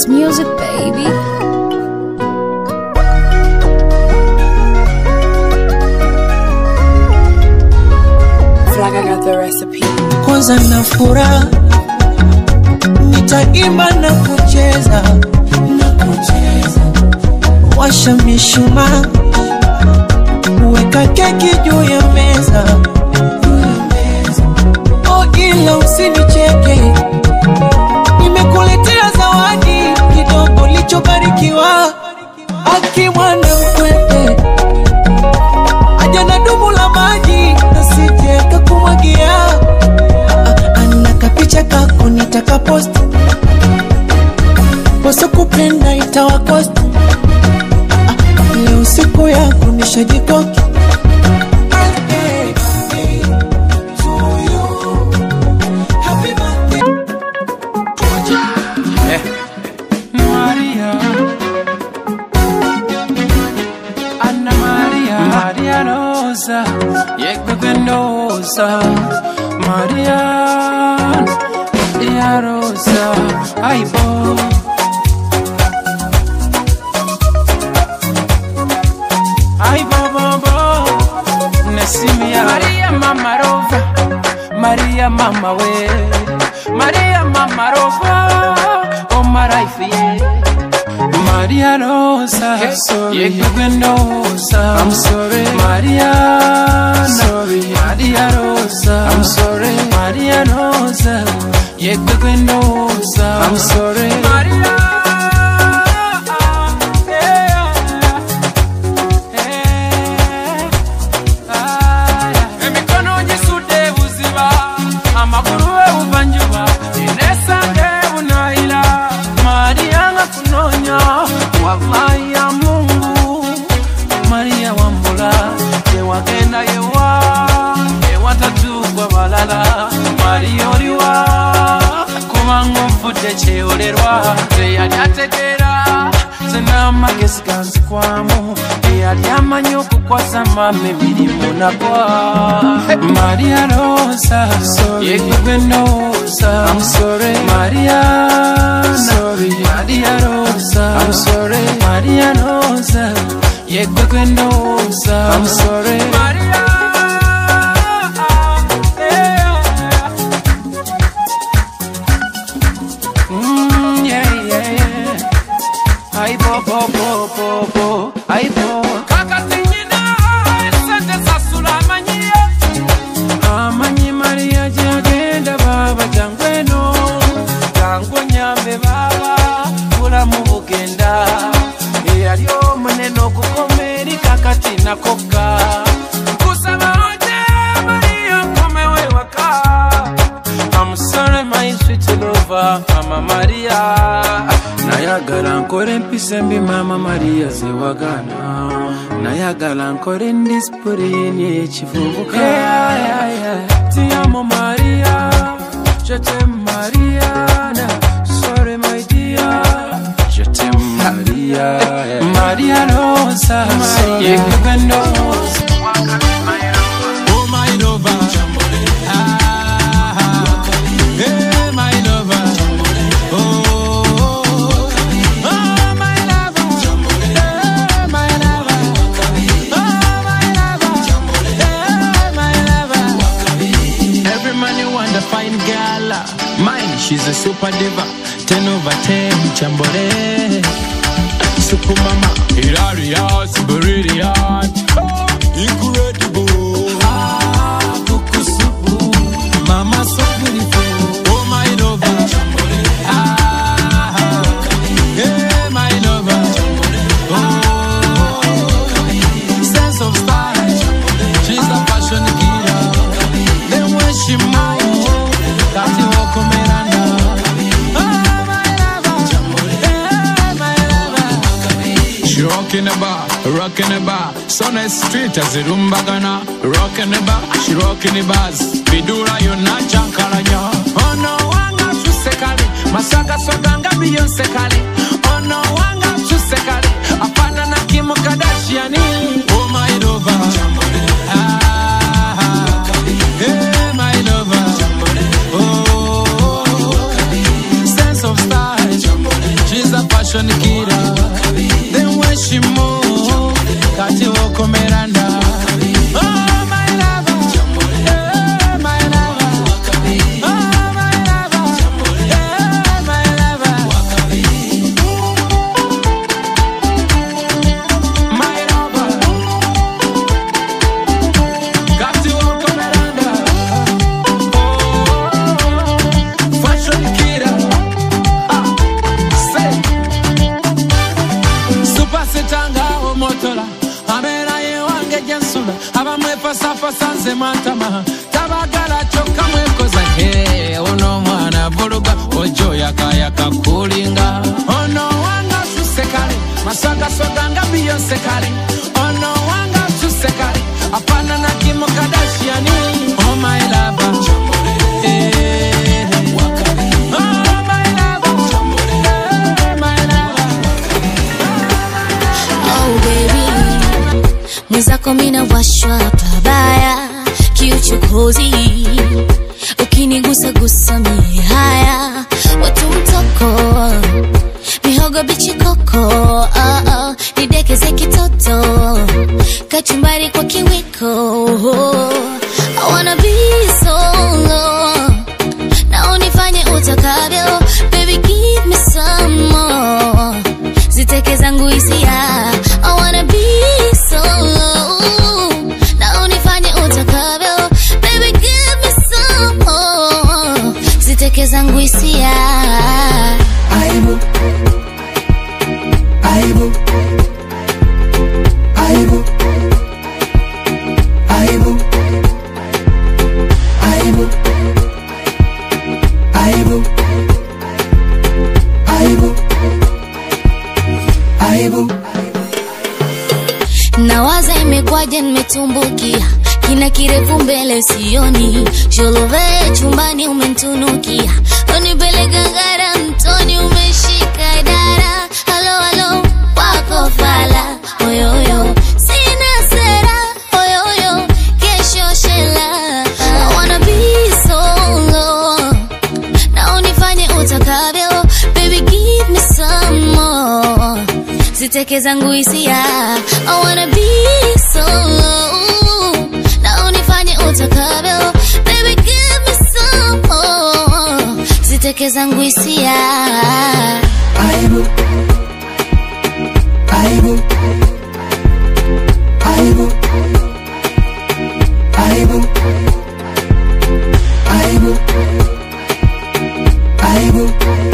It's music, baby. Flag, I got the recipe. kwanza na furaha nitaimba na kucheza na kucheza washa mishumaa weka keki juu ya meza oh ila usinicheke nimekuletea zawadi kidogo lichobarikiwa akimwana mkwete aja na dumu la maji nasije kakumwagia ana kapicha kako nitakapost wasokupenda itawakost leo siku yako nishajikoki Maria Anna Maria Maria Rosa Yekbe Gendosa Maria Maria Rosa Aibo Aibo Bobo Nesimia Maria Mama Rova Maria Mama we Maria Mama Rova Oh Maraifi Maria Rosa hey, sorry Yekwendosa I'm sorry Maria sorry Maria Rosa I'm sorry Maria Rosa Yekwendosa I'm sorry Maria emikono gisudde ebuziba amagulu ebuvanjuba enesange ebunayira mariyanga kunoonya wallahi ya mungu mariya wambula ewagenda yewa ewatatuukwa balala mariya oliwa kubanga onfudde kyeyolerwa teyali ategeera zenamagezi ganzikwamu eyali amanyi okukwasa mama emirimu nagwa mariya rosa yegwe noosa mariya mariya rosa mariya rosa yegwe gwe ndoosa mariya Mm, yeah, yeah, yeah. Ay, bo, bo, bo, bo, bo. Ay, bo. Kakati nyina, esente sasula amanyiye. Amanyi Maria gyagenda baba jangu eno. Jangu onyambe baba, bulamu bugenda. Eyali omunene okukoma eri kakati nakokka. Nkusaba oje Maria nkomewo ewaka. I'm sorry my sweet lover Mama Maria Nayagala nkore mpise mbi Mama Maria zewagana Nayagala nkore ndispurini ekivubuka yeah, yeah, yeah. Ti amo Maria Je t'aime Mariana Sorry my dear Je t'aime Maria yeah. Maria Rosa Yekugendo Oh my lover, ah, hey my lover, oh, oh my lover, hey my lover, oh my lover, hey my lover. Every man you want a fine girl, mine she's a super diva, ten over ten, chambore. Super mama, hilarious, brilliant, oh, incredible. Ah, kukusubu, mama so beautiful. Oh my lover, ah, hey my lover. Oh, sense of style, she's a fashion killer. Then when she moves, that's the walk of Miranda. Oh my lover, hey my lover. She rocking the bar, rocking the bar. Son is street as the rumbagana. Rocking the bar, she rocking the bars. Vidura yona chankaranya. Oh no, wanga chusekali. Masaka soganga Beyonce kali. Oh no, wanga chusekali. Apana na Kim Kardashian. Oh my lover. Ah, hey my lover. Oh, sense of style. She's a wokomeranda Oh, my lover. Yeah, my lover. Oh, my lover. Yeah, my lover. My lover. Got to wokomeranda. Oh, fashion killer. Ah, say. supasitanga omotola abeera yewange gyensula abamwefasafasa nze matama tabagala kyokka mwekoza Hey, ono omwana vuluga ojo yakayaka kulinga ono wanga suse kale maswagasoga nga biyonse kale ono wanga suse kale apana na kimu kadashiani oh my lover Eh. Oh, my lover. Eh, my lover. Oh baby, mwenzako mina washwa pabaya, kiuchokozi ukinigusa gusa mie haya, watu mtoko mihogo bichi koko, oh, oh, nidekeze kitoto, kachumbari kwa kiwiko, I wanna be solo na unifanye utakavyo, baby give me some more ziteke zangu hisia I wanna be solo na unifanye utakavyo baby give me some more ziteke zangu hisia Aibu. Aibu. Aibu. Aibu. Aibu. Aibu. Aibu. Aibu. nawaza imekwaje nimetumbukia kina kirefu mbele sioni sholove chumbani umentunukia unipeleka ngara mtoni umeshika dara halo halo wako fala oyoyo sina sera oyoyo kesho shela I wanna be solo na unifanye utakavyo baby give me some more ziteke zangu hisia I wanna be solo na unifanye utakavyo baby give me some more ziteke zangu hisia Aibu. Aibu. Aibu. Aibu. Aibu. Aibu.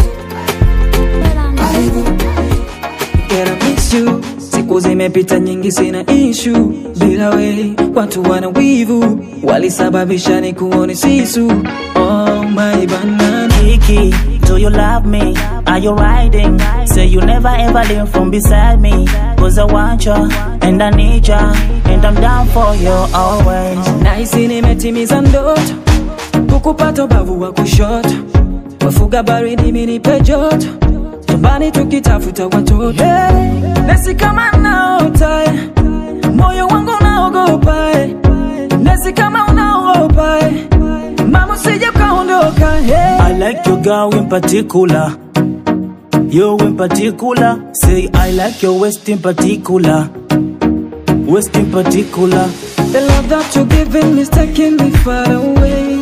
Aibu. Girl, I miss you. Siku zimepita nyingi, sina issue bila we. Watu wana wivu, walisababisha ni kuone sisu. Oh my banana. Kiki, do you love me? Are you riding? Say you never ever leave from beside me. Cause I want you, and I need you, and I'm down for you always. Nahisi nimetimiza ndoto, kukupata ubavu wa kushoto, wafuga baridi mimi nipe joto, chumbani tukitafuta watoto. Hey, nesi kama naota, eh, moyo wangu unaogopa, eh, nesi kama unaogopa, eh, mama usije ukaondoka. Hey. I like your girl in particular. You in particular. Say I like your waist in particular. Waist in particular. The love that you're giving is taking me far away.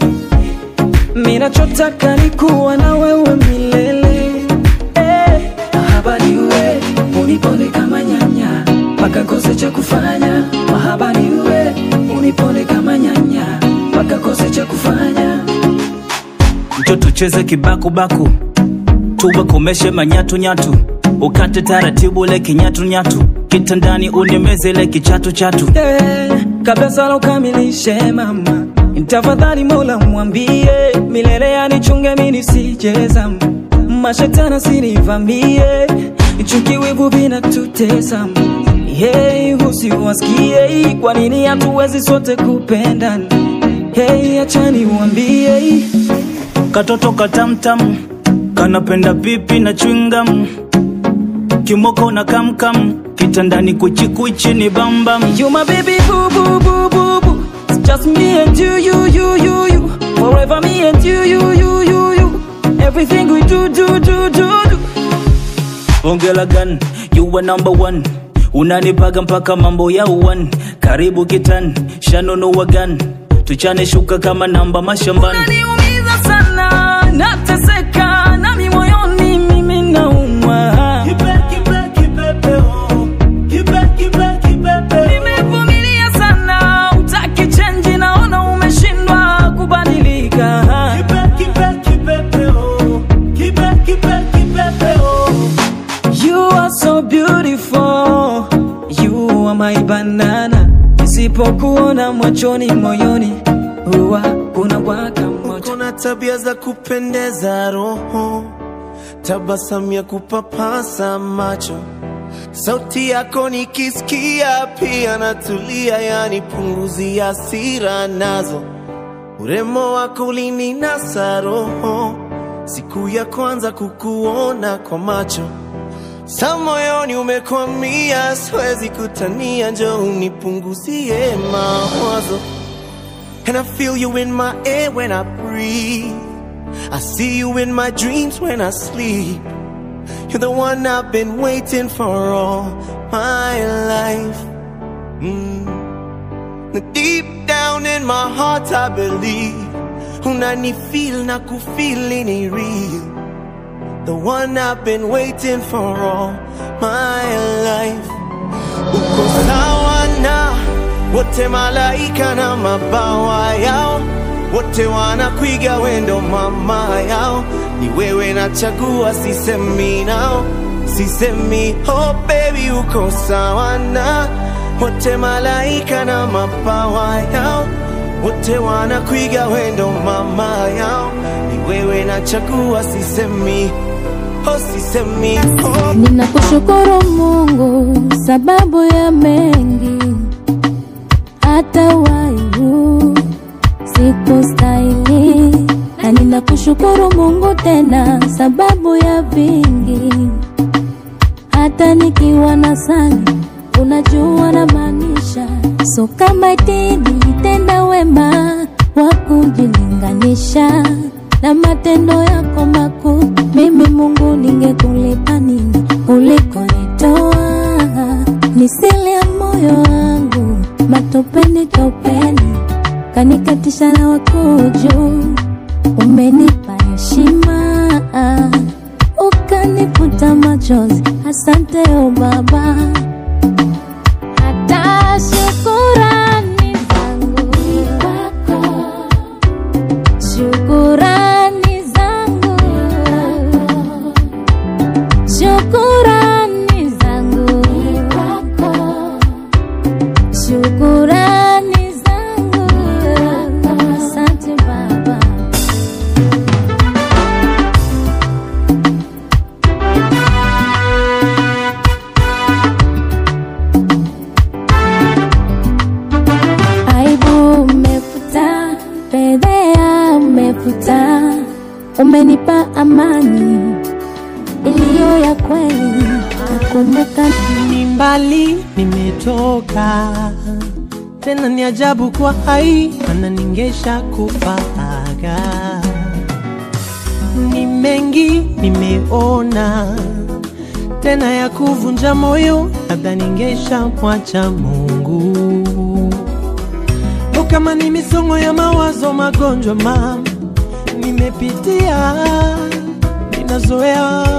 Minachotaka ni kuwa na wewe milele. Eh, mahaba ni wewe, unipone kama nyanya, mpaka kose cha kufanya. Mahaba ni wewe, unipone kama nyanya, mpaka kose cha kufanya. Mtoto tucheze kibakubaku, tuwakomeshe manyatunyatu, ukate taratibu le kinyatunyatu, kitandani unemeze le kichatuchatu. Yeah, kabla sala ukamilishe mama, tafadhali Mola mwambie milele anichunge mimi nisijeza, mashetani sinivamie, chuki wivu vinatutesa. Hey, usiwasikie, kwa nini hatuwezi sote kupendana? Hey, achani uambie Katoto katamtam kanapenda pipi na chwingam, kimoko na kamkam, kitandani kuchikuchi ni bambam. You my baby boo boo boo boo boo. It's just me and you, you, you, you, you. Forever me and you, you, you, you, you. Everything we do, do, do, do, do. Ongela gun, you were number one. unanipaga mpaka mambo ya uwan karibu kitan shanunua gan tuchane shuka kama namba mashambani unaniumiza sana nateseka nami moyoni mimi naumwa nimevumilia sana utaki chenji naona umeshindwa kubadilika You are so beautiful You are my banana Nisipokuona machoni moyoni Huwa kuna waka moja kuna tabia za kupendeza roho, tabasamu ya kupapasa macho, sauti yako nikisikia pia natulia, yani punguzi hasira nazo, urembo wako ulininasa roho, siku ya kwanza kukuona kwa macho sa moyoni umekwamia, siwezi kutania, njoo unipunguzie mawazo And I feel you in my air when I breathe. I see you in my dreams when I sleep. You're the one I've been waiting for all my life. Mm. Deep down in my heart, I believe. Unani feel na kufeel ni real. The one I've been waiting for all my life. Uko sawa na wote malaika na mabawa yao, wote wanakwiga wendo mama yao, ni wewe nachagua, sisemi nao, sisemi oh baby, uko sawa na wote malaika na mabawa yao, wote wanakwiga wendo mama yao, ni wewe nachagua, sisemi oh, sisemi oh. Ninakushukuru Mungu sababu ya mengi, hata waibu sikustahili, na ninakushukuru Mungu tena sababu ya vingi, hata nikiwa na sani, unajua na maanisha, so kama eti nilitenda wema wa kujilinganisha na matendo yako makuu, mimi Mungu ningekulipa nini ulikonitoa? Nisile ya moyo wangu matopeni topeni, kanikatisha na wakuju, umenipa heshima ukanifuta machozi, asante o Baba, hata shukurani zangu kwako Shukurani zangu, shukurani zangu kwako, shukurani zangu, asante Baba. Aibu umefuta, fedhea umefuta, umenipa amani iliyo ya kweli. Nakumbuka ni mbali nimetoka, tena ni ajabu kwa hai, mana ningesha kufaga. Ni mengi nimeona, tena ya kuvunja moyo, labda ningesha mwacha Mungu. O, kama ni misongo ya mawazo, magonjwa mama nimepitia, ninazoea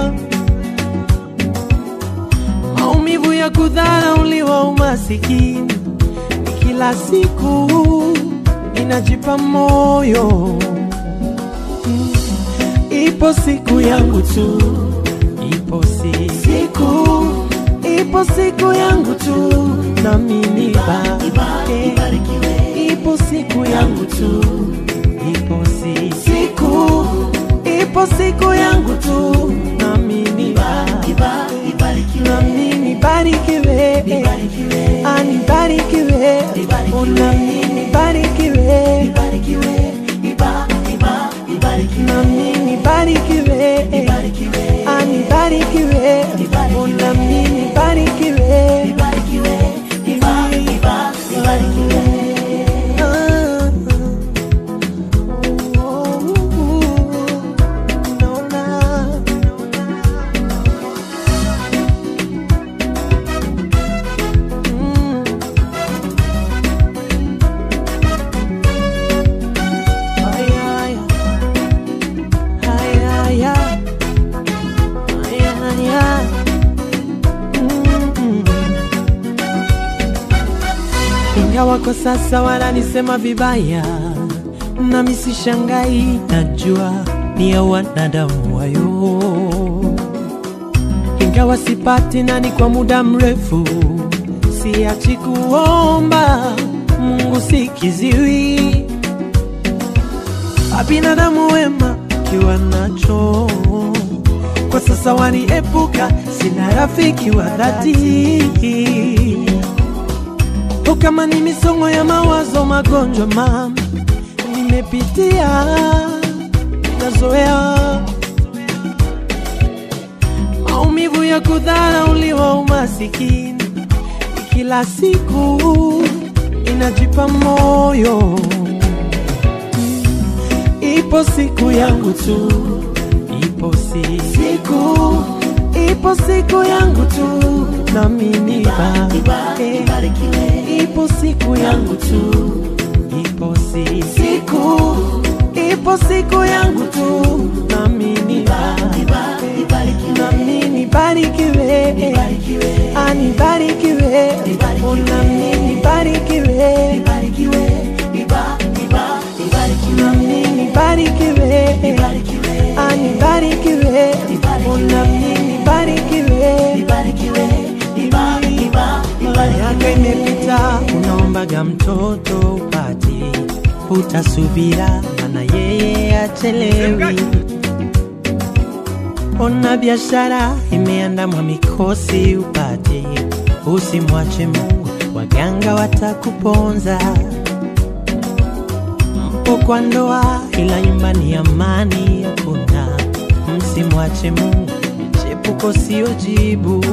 maumivu ya kudharauliwa, umasikini ni kila siku, inajipa moyo Mm. ipo siku yangu tu, ipo si siku, ipo siku yangu tu, nami nibarike. Ipo siku yangu tu, ipo si siku, ipo siku yangu tu, nami nibarike nami nibarikiwe, Ah, nibarikiwe, Oh, nami nibarikiwe, nami nibarikiwe, Ah, nibarikiwe, Oh, nami nibarikiwe, Ah, oh, naona ingawa kwa sasa wananisema vibaya, nami sishangai, najua ni ya wanadamu wayo. Ingawa sipati nani kwa muda mrefu, siachi kuomba Mungu sikiziwi, abinadamu wema kiwa nacho kwa sasa waniepuka, sina rafiki wa dhati. O, kama ni misongo ya mawazo, magonjwa mama nimepitia, nazoea maumivu ya kudharauliwa, umasikini kila siku inajipa moyo. Ipo siku yangu tu, ipo si siku, ipo siku yangu tu, nami nibarikiwe. Ipo siku yangu tu, ipo si siku, ipo siku yangu tu, nami nibarikiwe, nami nibarikiwe, anibarikiwe, oh, nami nibarikiwe, nami nibarikiwe, anibarikiwe, oh, nami nibarikiwe, miaka imepita, unaombaga mtoto upati, utasubira, mana yeye achelewi. Ona biashara imeandamwa mikosi upati, usimwache Mungu, waganga watakuponza. Mpo kwa ndoa, ila nyumbani amani hakuna. Msimwache Mungu, chepuko sio jibu.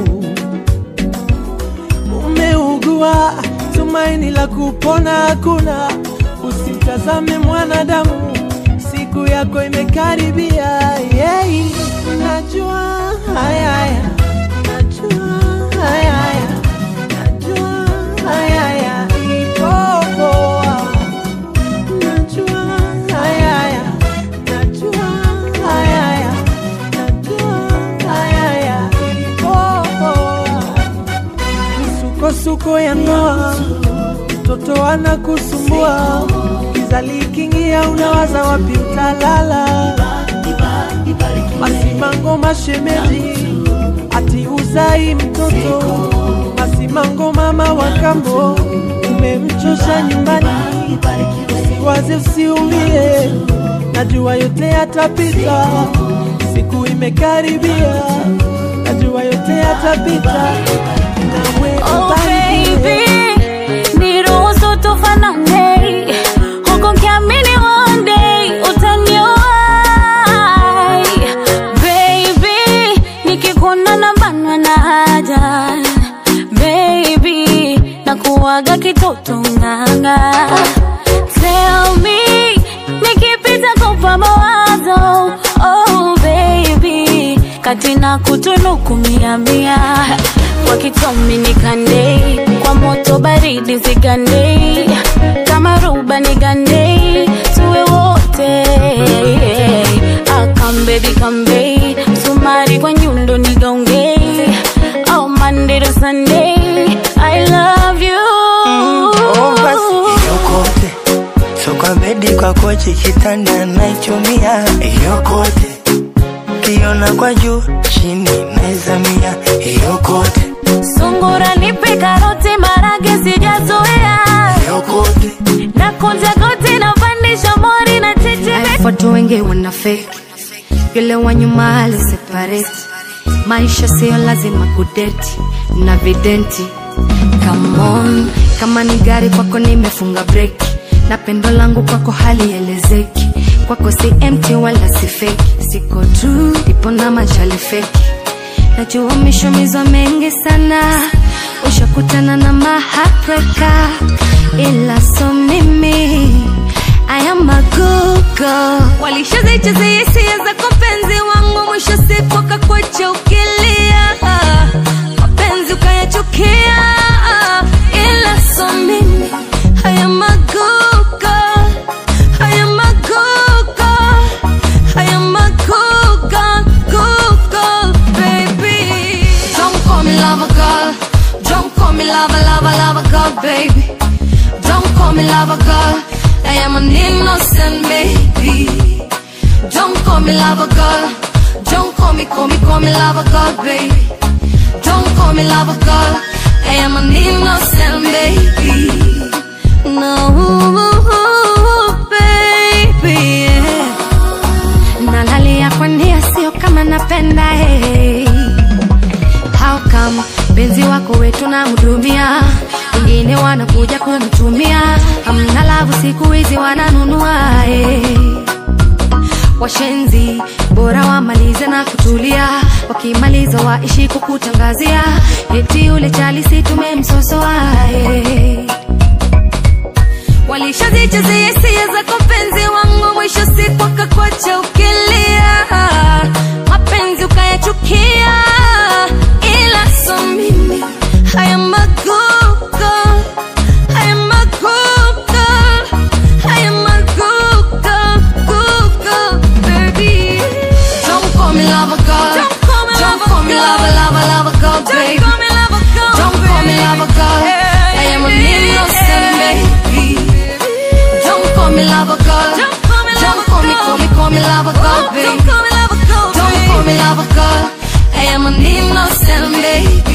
Umeugua, tumaini la kupona hakuna. Usitazame mwanadamu, siku yako imekaribia. Yeah. Najua haya haya, najua haya haya, najua haya haya, ipo poa. Najua haya haya, najua haya haya, najua haya haya, ipo poa. Misukosuko ya ndoa, mtoto anakusumbua, giza likiingia, unawaza wapi utalala. Masimango mashemeji, ati uzai mtoto. Masimango mama wa kambo, umemchosha nyumbani. Usiwaze, usiumie, najua yote yatapita. Siku imekaribia, najua yote yatapita. Nawe Oh ubarikiwe. baby, niruhusu tufanane huku nikiamini one day utaniwahi. Baby, nikikuona nabanwa na haja. Baby, nakuwaga kitoto nganga. Tell me, nikipita kupa mawazo. Oh baby, kati na kutunuku mia mia kwa kitomi nikande kwa moto baridi zigande kama ruba nigande tuwe wote akambe bikambe sumari kwa nyundo nigaunge oh Monday to Sunday I love you Oh, basi yokote so kwa bedi kwa kochi kitanda naichumia yokote kiona kwa juu chini naizamia yokote sungura nipe karoti marage sijazoea yokote na kunja goti na pandisha mori na cheche watu wengi wana fake yule wa nyuma aliseparate maisha siyo lazima kudeti na videnti Come on, kama ni gari kwako nimefunga breki na pendo langu kwako halielezeki kwako si empty wala si fake siko true ipo na machali fake najua umeshumizwa mengi sana ushakutana na mahapreka ila so mimi I am a good girl. Walishazicheza hisia za kupenzi wangu, mwisho siku akakuacha ukilia, mapenzi ukayachukia, ila so mimi I am a good girl. I am a good girl. I am a good girl, good girl, baby. Don't call me lover girl. Don't call me lover, lover, lover girl, baby. call me lover girl. I am an innocent baby. Don't call me lover girl. Don't call me, call me, call me lover girl, baby. Don't call me lover girl. I am an innocent baby. No, baby. Yeah. Nalalia kwa nia sio kama napenda hey. How come benzi wako wetu na hudumia wengine wanakuja kumtumia hamna lavu siku hizi wananunua hey. Washenzi bora wamalize na kutulia, wakimaliza waishi kukutangazia eti ule chali si tumemsosoa hey. Walishazichezea hisia zako penzi wangu, mwisho siku akakwacha ukilia, mapenzi ukayachukia, ila so mimi I am a good girl, I am a good girl, I am a good girl, good girl, baby. Don't call me lover girl, don't call me lover, lover, lover girl, baby. Don't call me lover girl, don't call me lover girl. I am an innocent baby. Don't call me lover girl. Don't call me, call me, call me, call me lover girl, baby. Don't call me lover girl. Don't call me lover girl. I am an innocent baby.